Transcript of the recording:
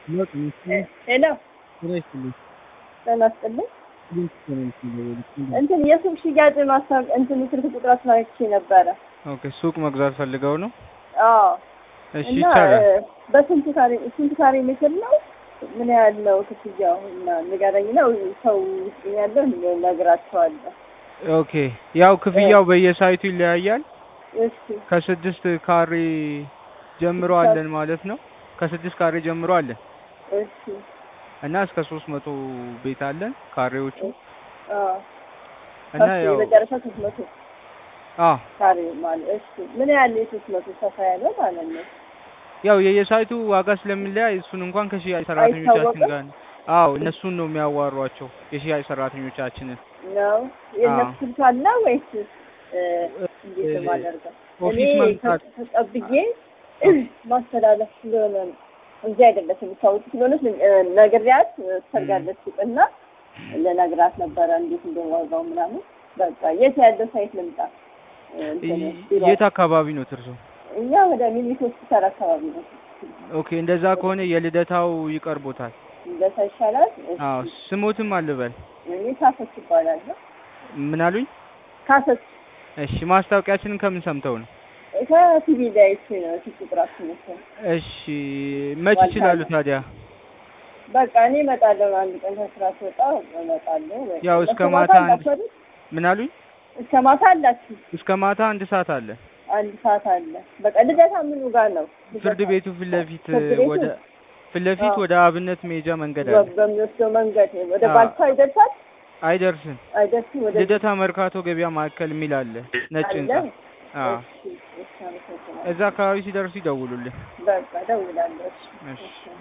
ለውጥ ይመስለኝ ሄሎ ጤና ይስጥልኝ። ጤና ይስጥልኝ። እንዴት ተመልክ እንደወልክ እንትን የሱቅ ሽያጭ ማስታወቅ እንትን ስልክ ቁጥራችሁን አይቼ ነበረ። ኦኬ ሱቅ መግዛት ፈልገው ነው? አዎ እሺ እና ይቻላል። እ፣ በስንት ካሬ ስንት ካሬ ሜትር ነው? ምን ያህል ነው ክፍያው? እና ንገረኝ ነው ሰው ውስጥ ያለው እነግራቸዋለሁ። ኦኬ ያው ክፍያው በየሳይቱ ይለያያል። እሺ ከስድስት ካሬ ጀምሮ አለን ማለት ነው። ከስድስት ካሬ ጀምሮ አለን እሺ እና እስከ ሶስት መቶ ቤት አለን ካሬዎቹ አዎ እና ከፍ ያው የመጨረሻ ሶስት መቶ አ ካሬ ማለት እሺ ምን ያህል የሶስት መቶ ሰፋ ያለ ማለት ነው? ያው የየሳይቱ ዋጋ ስለሚለያይ እሱን እንኳን ከሽያጭ ሰራተኞቻችን አይታወቅም? ጋር አዎ እነሱን ነው የሚያዋሯቸው የሽያጭ ሰራተኞቻችንን ነው የእነሱ አዎ። ስልክ አለ ወይስ እ፣ እንዴት ነው የማደርገው? እኔ ኦፊስ መምጣት ተ- ተቀብዬ ማስተላለፍ ስለሆነ ነው እንጂ አይደለች የምታወቅ ስለሆነች እ፣ ነግሬያት እ፣ ትሰርጋለች እና ልነግራት ነበረ እንዴት እንደዋጋው ምናምን። በቃ የት ያለው ሳይት ልምጣ? እ፣ እንትን ቢሮ የት አካባቢ ነው ትርሶ? እኛ ወደ ሚኒት ሆስፒታል አካባቢ ነው። ኦኬ እንደዛ ከሆነ የልደታው ይቀርቦታል። እንደዛ ይሻላል። እሺ። አዎ ስሞትም አልበል እኔ ካሰች ይባላል። ምን አሉኝ? ካሰች እሺ ማስታወቂያችንን ከምን ሰምተው ነው? ከቲቪ ላይ አይቼ ነው ስልክ ቁጥራችሁ መሰለኝ። እሺ መች ዋልታ ይችላሉ ነው። ታዲያ? በቃ እኔ እመጣለሁ። አንድ ቀን ከስራ ስወጣ እመጣለሁ። በቃ ያው እስከ እስከ ማታ አንድ- አላችሁ አይደል? ምን አሉኝ? እስከ ማታ አላችሁ? እስከ ማታ አንድ ሰዓት አለ። አንድ ሰዓት አለ። በቃ ልደታ ምኑ ጋር ነው? ፍርድ ልደታ ቤቱ ፊት ለፊት ፍርድ ቤቱ? ወደ ፊት ለፊት አዎ። ወደ አብነት መሄጃ መንገድ በ- አለ። በሚወስደው መንገድ ወደ አዎ። ባልቻ ይደርሳል? አይደርስም። አይደርስም? ወደ ልደታ መርካቶ ገበያ ማዕከል የሚል አለ ነጭ አለ? ህንጻ። አዎ እሺ፣ እሺ፣ አመሰግናለሁ። እዛ አካባቢ ሲደርሱ ይደውሉልኝ። በቃ እደውላለሁ። እሺ፣ እሺ። እሺ።